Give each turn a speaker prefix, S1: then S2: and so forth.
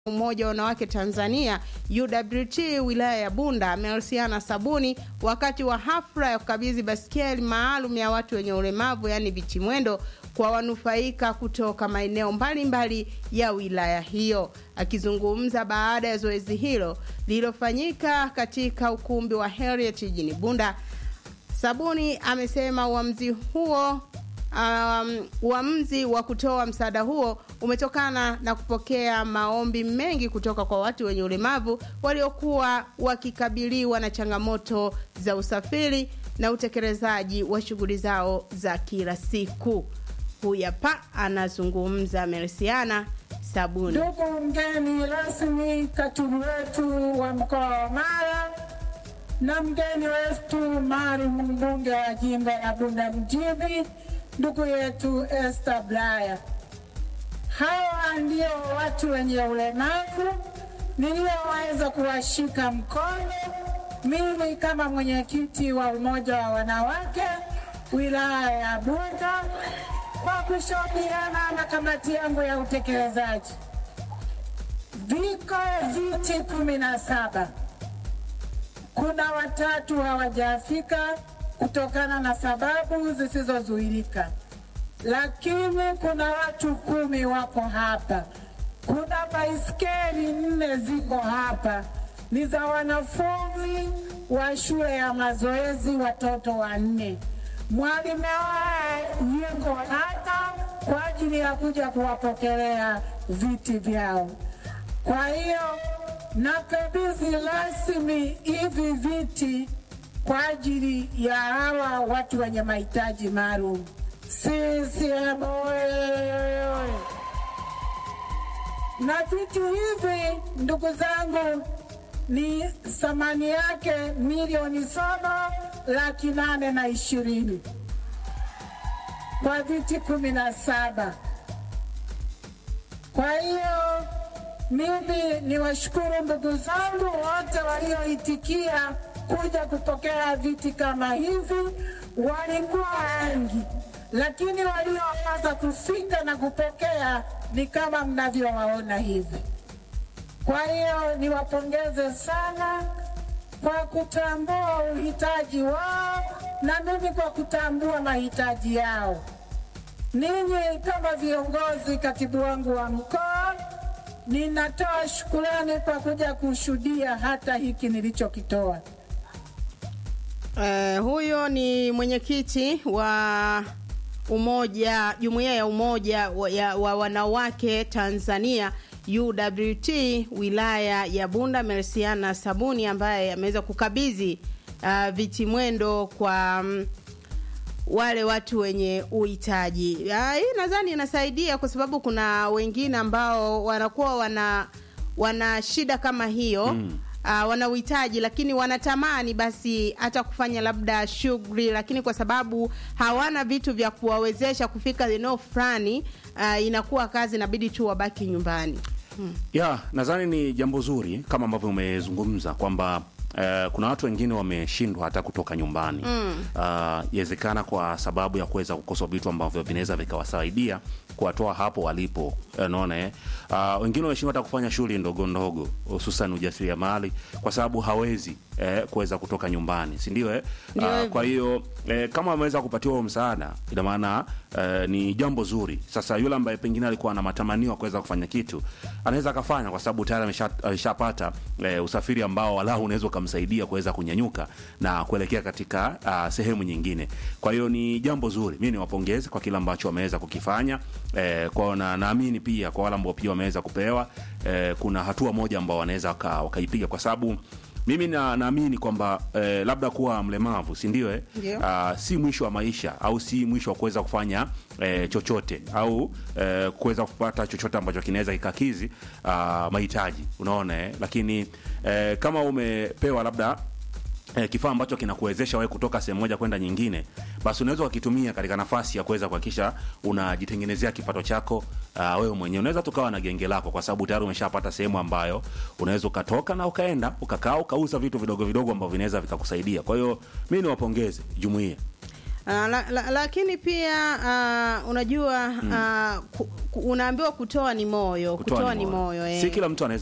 S1: Umoja wa Wanawake Tanzania UWT wilaya ya Bunda Melsiana Sabuni wakati wa hafla ya kukabidhi baskeli maalum ya watu wenye ulemavu yaani vitimwendo kwa wanufaika kutoka maeneo mbalimbali ya wilaya hiyo. Akizungumza baada ya zoezi hilo lililofanyika katika ukumbi wa Heriot jijini Bunda, Sabuni amesema uamuzi huo um, uamuzi wa kutoa msaada huo umetokana na kupokea maombi mengi kutoka kwa watu wenye ulemavu waliokuwa wakikabiliwa na changamoto za usafiri na utekelezaji wa shughuli zao za kila siku. Huyu hapa anazungumza Mersiana Sabuni.
S2: Ndugu mgeni rasmi, katibu wetu wa mkoa wa Mara na mgeni wetu maalum mbunge wa jimbo la Bunda mjini, ndugu yetu Esther Blaya. Hawa ndio watu wenye ulemavu niliyoweza kuwashika mkono mimi kama mwenyekiti wa umoja wa wanawake wilaya ya Bunda kwa kushauriana na kamati yangu ya utekelezaji. Viko viti kumi na saba, kuna watatu hawajafika kutokana na sababu zisizozuilika lakini kuna watu kumi wako hapa. Kuna baiskeli nne ziko hapa, ni za wanafunzi wa shule ya mazoezi, watoto wanne. Mwalimu wao yuko hapa kwa ajili ya kuja kuwapokelea viti vyao. Kwa hiyo nakabidhi rasmi hivi viti kwa ajili ya hawa watu wenye mahitaji maalum. CCM oye! Na vitu hivi ndugu zangu, ni thamani yake milioni saba laki nane na ishirini kwa viti kumi na saba. Kwa hiyo mimi ni washukuru ndugu zangu wote walioitikia kuja kupokea viti kama hivi, walikuwa wengi lakini walioweza kufika na kupokea ni kama mnavyowaona hivi. Kwa hiyo niwapongeze sana kwa kutambua uhitaji wao na mimi kwa kutambua mahitaji yao. Ninyi kama viongozi, katibu wangu wa mkoa, ninatoa shukurani kwa kuja kushuhudia hata hiki nilichokitoa.
S1: Uh, huyo ni mwenyekiti wa umoja jumuiya ya umoja wa, ya, wa wanawake Tanzania UWT wilaya ya Bunda Mersiana Sabuni ambaye ameweza kukabidhi uh, vitimwendo kwa um, wale watu wenye uhitaji. Uh, hii nadhani inasaidia kwa sababu kuna wengine ambao wanakuwa wana wana shida kama hiyo mm uh, wana uhitaji lakini wanatamani basi hata kufanya labda shughuli, lakini kwa sababu hawana vitu vya kuwawezesha kufika eneo fulani, uh, inakuwa kazi, inabidi tu wabaki nyumbani.
S3: Hmm. Ya, nadhani ni jambo zuri kama ambavyo umezungumza kwamba Uh, kuna watu wengine wameshindwa hata kutoka nyumbani yawezekana, mm. uh, kwa sababu ya kuweza kukosa vitu ambavyo vinaweza vikawasaidia kuwatoa hapo walipo, unaona eh. Uh, wengine wameshindwa hata kufanya shughuli ndogo ndogo, hususan ujasiriamali, kwa sababu hawezi eh, kuweza kutoka nyumbani, si ndio eh? Uh, kwa hiyo eh, kama wameweza kupatiwa huo msaada, ina maana eh, ni jambo zuri. Sasa yule ambaye pengine alikuwa na matamanio kuweza kufanya kitu anaweza akafanya, kwa sababu tayari ameshapata eh, usafiri ambao walau unaweza ukamsaidia kuweza kunyanyuka na kuelekea katika uh, sehemu nyingine. Kwa hiyo ni jambo zuri, mimi niwapongeze kwa kile ambacho wameweza kukifanya eh, kwa na naamini pia kwa wale ambao pia wameweza kupewa eh, kuna hatua moja ambao wanaweza wakaipiga kwa sababu mimi na naamini kwamba eh, labda kuwa mlemavu si ndio eh? Uh, si mwisho wa maisha au si mwisho wa kuweza kufanya eh, chochote au eh, kuweza kupata chochote ambacho kinaweza kikakizi uh, mahitaji unaona eh? Lakini eh, kama umepewa labda eh, kifaa ambacho kinakuwezesha wewe kutoka sehemu moja kwenda nyingine, basi unaweza ukitumia katika nafasi ya kuweza kuhakikisha unajitengenezea kipato chako uh, wewe mwenyewe. Unaweza tukawa na genge lako, kwa sababu tayari umeshapata sehemu ambayo unaweza ukatoka na ukaenda ukakaa ukauza vitu vidogo vidogo ambavyo vinaweza vikakusaidia. Kwa hiyo mimi niwapongeze jumuiya.
S1: Uh, la, la, lakini pia uh, unajua uh, ku, ku, unaambiwa kutoa ni moyo kutoa, ni moyo eh.
S3: si kila mtu anaweza